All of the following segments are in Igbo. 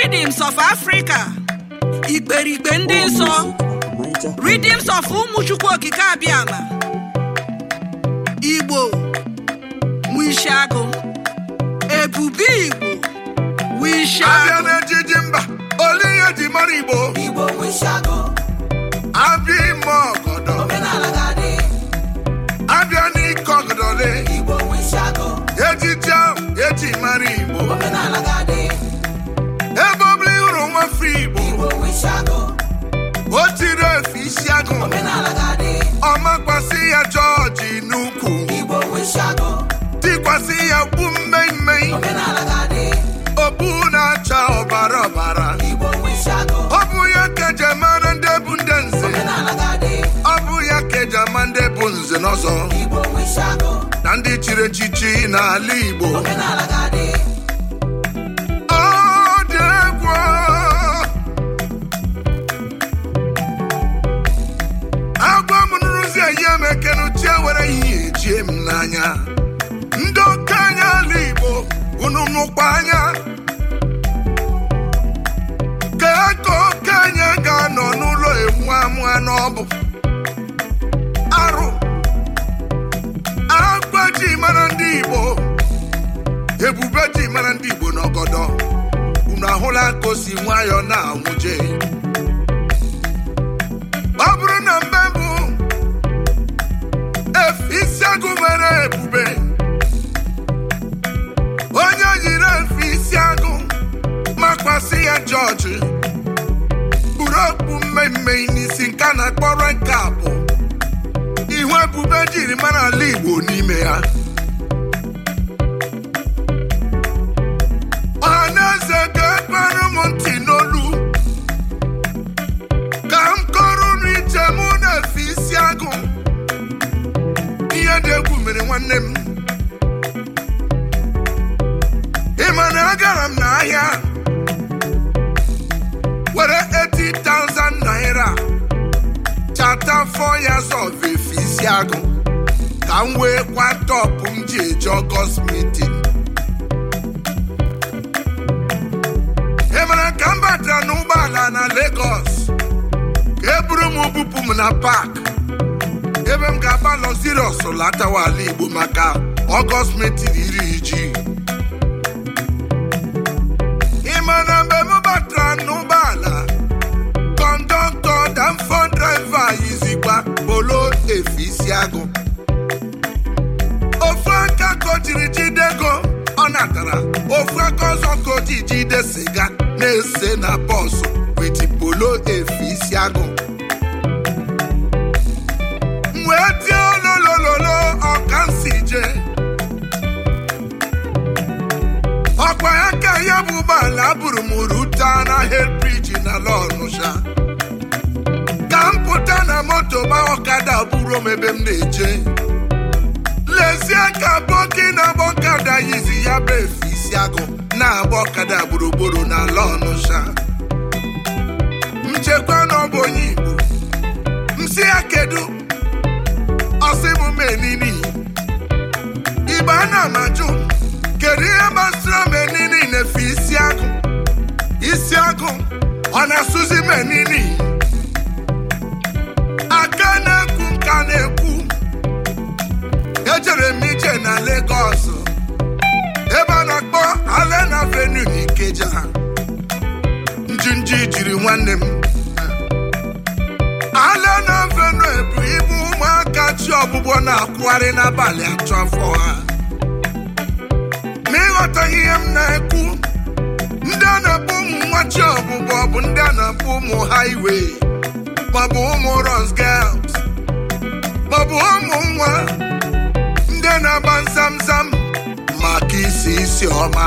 Redeems of Africa ikperikpe ndị nsọ Redeems of ụmụchukwu okike abịama Igbo Wishago Ebube Igbo abịa Wishago n'ejiji mba ole ihe ji mara igbo Igbo wishago, abịa ime ọgọdọ omenala ga-adị. abịa n'ike ọgọdọle Igbo wishago, ejiji ahụ eji mara igbo omenala ga-adị. ebe ọbụla ị hụrụ nwafọ igbo Igbo wishago, o tiri efe isi agụ omenala ga-adị. ọmakwasị ya jọọji n'ukwu Igbo wishago, tikwasị ya kpu mmemmei omenala ga-adị. okpu na-acha ọbara ọbara Igbo wishago, ọ bụ ya ka eji mara ndị bụ ndị nze omenala ga-adị. ọ bụ ya ka eji ama ndị bụ nze n'ọzọ Igbo wishago, na ndị chiri echichi n'ala igbo omenala ga-adị. Ọ dị egwu agwa m nrụzi eyi m ekenuchie were ihe ejie m n'anya ndị okenye ala igbo unu nụkwa anya ka ka okenye ga-anọ n'ụlọ enwu amụa n'ọbụ arụ agwa ji mara ndị igbo ebube ji mara ndị igbo n'ọgọdọ unu ahụla ka o si nwayọọ na-anwụje ọ bụrụ na mbe bụ efe isi agụ nwere ebube onye yiri efe isi agụ makwasị ya jọji kpuru okpu mmemme n'isi nke a na-akpọrọ nke abụ ihu ebube jiri mara ala igbo n'ime ya ọhaneze ga-ekpere m ntị n'olu ka m kọrọ unu ije mụ na-efe isi agụ ihe dị egwu mere nwanne m ị ma na agara m n'ahịa were 80,000 naira chata 4 years of efe isi agụ ka m wee kwa tọpụ m ji eje ọgọst meeting ị mara ka m batara n'ụgbọala na Lagos ka e buru m bupụ m na pak ebe m ga-agba lọziriọs latawa ala Igbo maka ọgọst metin iri ji ị ma na mgbe m batara n'ụgbọala kọndọktọ damfọ draiva yizikwa polo efe isi agụ ofu aka ka o jiri jide ego ọ natara ofu aka ọzọ ka o ji jide siga na-ese na bọsụ witi polo efe isi agụ m wee tie ololololo ọka m si je ọkwa ya ka ya bụ ụgbọala buru m ruta na helbriji na lọnụsha ka m pụta na moto gba ọkada buru m ebe m na-eje lezie ka boki na-agba ọkada yizi ya bụ efe isi agụ na-agba ọkada gburugburu n'ala ọnụsha nchekwa na ọ bụ onye igbo m si ya kedu ọsị m menini igbe a na-amajụ kedu ihe gbasara menini na-efe isi agụ isi agụ ọ na-asụzi menini aka na-ekwu nka na-ekwu ejere m ije na Lagos ebe a na-akpọ Allen Avenue n'Ikeja njinji jiri nwanne m Allen Avenue bụ ibu ụmụaka chi ọgbụgbọ na-akwụgharị n'abalị atọ afọ ha ma ịghọtaghị ihe m na-ekwu ndị a na-akpọ ụmụ nwa chi ọgbụgbọ bụ ndị a na-akpọ ụmụ highway maọbụ ụmụ runs girls maọbụ ụmụ nwa ndị na-agba nzamzam maka isi isi ọma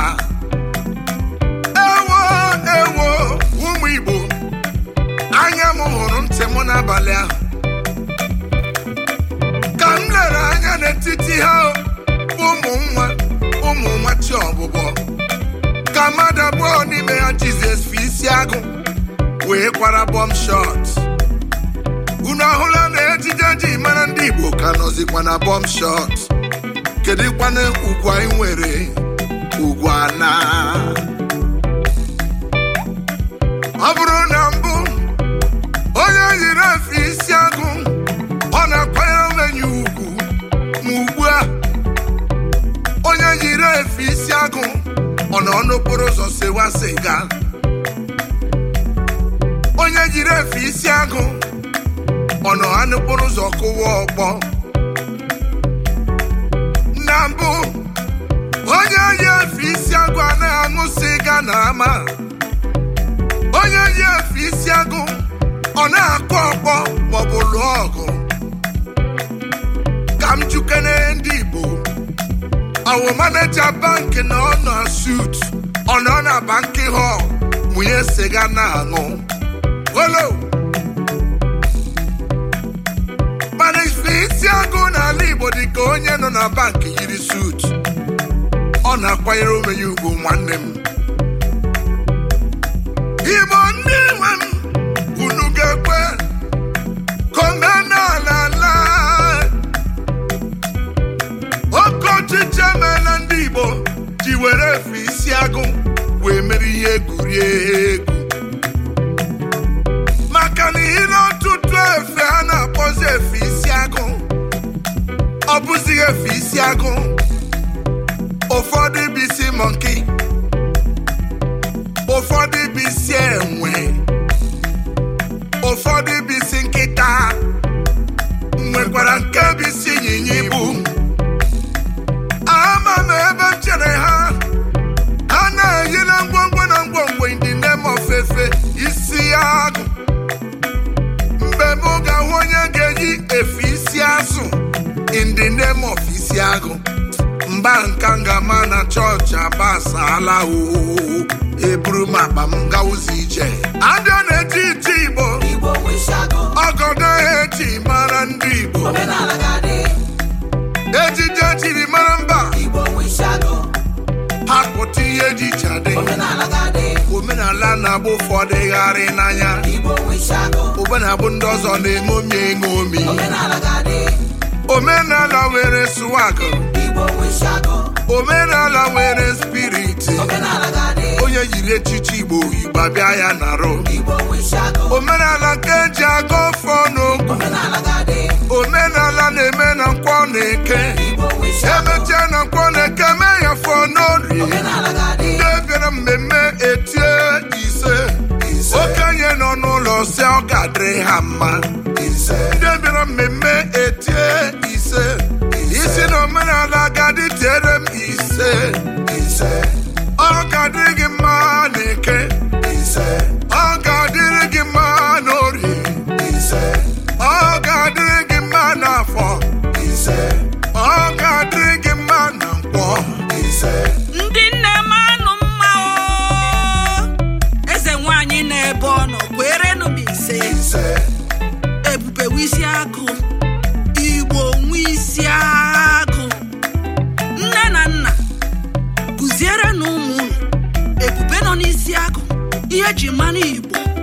ewo ewo ụmụ Igbo anya m hụrụ ntị m n'abalị ahụ ka m lere anya n'etiti ha ụmụ nwa ụmụ nwa chi ọbụbọ ka mmadụ abụọ n'ime ha Jizọs fi isi agụ wee kwara bọm shọt unu ahụla na ejije ji mara ndị Igbo ka nọzikwa na bọm shọt kedụkwana ugwu anyị nwere ugwu ana efe isi agụ ọ nọ n'okporo ụzọ sewa sịga onye jiri efe isi agụ ọ nọ ha n'okporo ụzọ kụwa ọkpọ na mbụ onye yi efe isi agụ anaghị aṅụ sịga na ama onye yi efe isi agụ ọ na-akụ ọkpọ maọbụ lụọ ọgụ ka m jukene ndị igbo ọwụ maneja bankị na ọ nọ sut ọ nọ na bankị họl mụnye siga na-aṅụ olo mana ife isi agụ n'ala igbo dị ka onye nọ na bankị yiri sut ọ na-akwanyere onwe ya ugwu nwanne m igbo ndị nwe m unu ga-ekwe ka omenala laa oke ọchịchị emeela ndị igbo ji were efe isi agụ wee mere ihe egwuregwu maka na ihe ọtụtụ efe a na-akpọzi efe isi agụ ọ bụzighị efe isi agụ ụfọdụ bụ isi mọnki ụfọdụ bụ isi enwe ụfọdụ bụ isi nkịta nwekwara nke bụ isi ịnyịnya ibu ama m ebe m chere ha ha na-eyi na ngwongwo na ngwongwo ndị name of efe isi agụ mgbe m ga-ahụ onye ga-eyi efe isi azụ in the name of isi agụ mba nka ngama na chọọchị agbasala oo eburu m akpa m gawụzi ije abịa na-eji iti igbo Igbo wishago. ọgọdọ eji mara ndị igbo Omenala ga-adị. ejije jiri mara mba Igbo wishago. hapụta ihe ejiche adị Omenala ga-adị. omenala na-abụ ụfọdụ gharị n'anya Igbo wishago. omenabụ ndị ọzọ na-eṅomi eṅomi Omenala ga-adị. omenala nwere swag Igbo wishago. omenala nwere spiriti Omenala ga-adị. onye yiri echichi igbo igbo abịa ya narụ Igbo wishago. omenala nke eji aga ọfọ n'okwu Omenala ga-adị. omenala na-eme na nkwọ na-eke Igbo wishago. emechie na nkwọ na-eke mee ya fọ n'orie Omenala ga-adị. ndị bịara mmemme etie ise okenye nọ n'ụlọ si ọ ga-adịrị ha mma ndị bịara mmemme etie ise isi na omenala ga-adị tiere m ise ọ ga-adịrị gị mma n'eke ọ ga-adịrị gị mma n'orie ọ ga-adịrị gị mma n'afọ ọ ga-adịrị gị mma na nkwọ ndị nne m anụ mma o eze nwanyị na-ebe ọ nọ kwerenụ m ise ebube wisi agụ igbo nwe isi agụ nne na nna kụziere na ụmụ unu ebube nọ n'isi agụ ihe ji mmanụ igbo